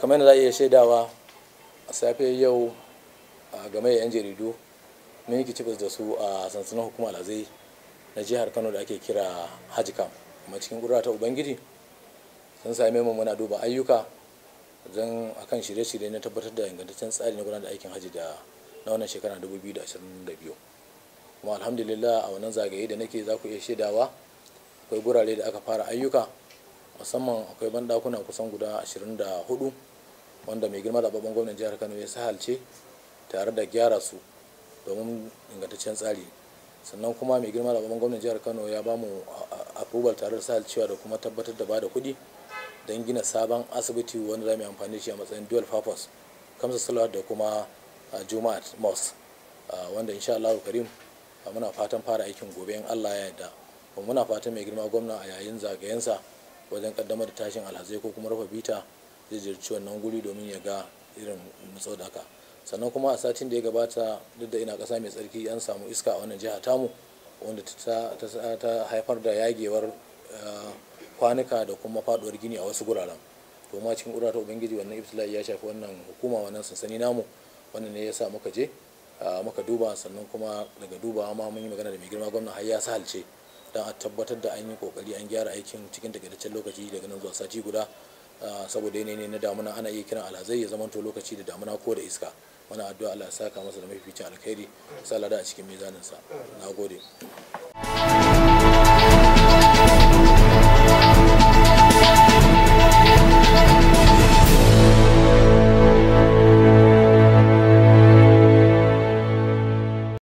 kamar yadda za a iya shaidawa a safe yau a game da 'yan jaridu mun yi kicibis da su a sansanin hukumar alhazai na jihar kano da ake kira haji kam kuma cikin ƙudura ta ubangiji sun same mu muna duba ayyuka don akan shirye-shirye na tabbatar da ingantaccen tsari na gudanar da aikin haji da na wannan shekara 2022 kuma alhamdulillah a wannan zagaye da nake za ku iya shaidawa akwai gurare da aka fara ayyuka musamman akwai bandakuna kusan guda 24 wanda mai girma zababben gwamnan jihar kano ya sahalce tare da gyara su domin ingantaccen tsari sannan kuma mai girma zababben gwamnan jihar kano ya ba mu approval tare da sahalcewa da kuma tabbatar da ba da kuɗi don gina sabon asibiti wanda za mu yi amfani da shi a matsayin dual purpose kamsa salawat da kuma juma'at mosque wanda insha Allah karim muna fatan fara aikin gobe in Allah ya yarda kuma muna fatan mai girma gwamna a yayin zagayensa wajen kaddamar da tashin alhazai ko kuma rufe bita zai jirci wannan guri domin ya ga irin nutsau da haka sannan kuma a satin da ya gabata duk da ina kasa mai tsarki an samu iska a wannan jiha tamu wanda ta haifar da yagewar kwanuka da kuma faduwar gini a wasu guraren to ma cikin ta ubangiji wannan ibtila'i ya shafi wannan hukuma wannan sansani namu wannan ne ya sa muka je muka duba sannan kuma daga dubawa ma mun yi magana da mai girma gwamna har ya sahalce don a tabbatar da an yi kokari an gyara aikin cikin takaitaccen lokaci daga nan zuwa sati guda saboda yanayi na damuna ana iya kiran alhazai ya zamanto lokaci da damuna ko da iska muna addu'a Allah ya saka masa da mafificin alkhairi sa lada a cikin mizaninsa na gode